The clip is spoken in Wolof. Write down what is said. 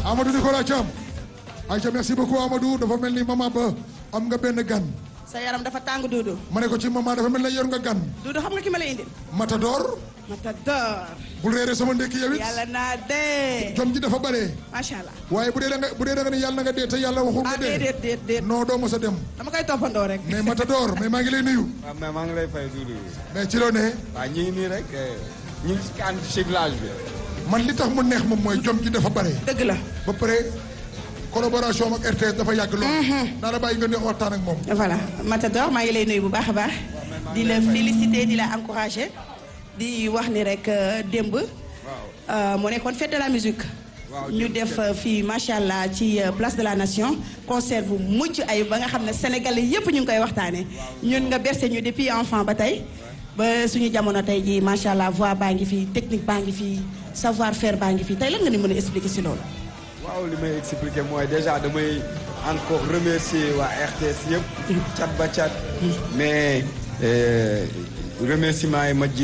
Amadou Nicolas Thiam Aïcha merci beaucoup Amadou dafa mel ni maman ba am nga benn gan sa yaram dafa tàng Doudou ma ne ko ci maman dafa mel ni yor nga gan Doudou xam nga ki ma lay indil Matador Matador bul réere sama ndekki yow it yàlla naa dee jom ji dafa bare macha allah waaye bu dee da nga bu dee da nga ne yàlla na nga dee te yàlla waxul ah nga dee déedéet déet déet non doo mos a dem dama koy toppandoo rek mais Matador mais maa ngi lay nuyu waaw mais maa ngi lay fay Doudou mais ci loo ne waaw ñu ngi nii rek ñu ngi si kan cyclage bi man li tax mu neex moom mooy jom ji dafa bare dëgg la ba pare collaboration ak RTS dafa yàgg lool naa la bàyyi nga neex waxtaan ak moom voilà Matador maa ngi lay nuyu bu baax a baax di la féliciter di la encourager di wax ni rek euh, démb euh, moo nekkoon fête de la musique ñu def euh, fii macha allah ci place de la nation concert bu mucc ay ba nga xam ne sénégalais yépp ñu ngi koy waxtaanee ñun nga bercé ñu depuis enfant ba tey ba suñu jamono tey jii macha allah voix baa ngi fi technique baa ngi fi savoir faire baa ngi fi tey lan nga ni mën a expliquer si loolu. waaw li may expliquer mooy déjà damay encore remercier waa RTS yëpp cat ba cat mais remerciement yi ma ji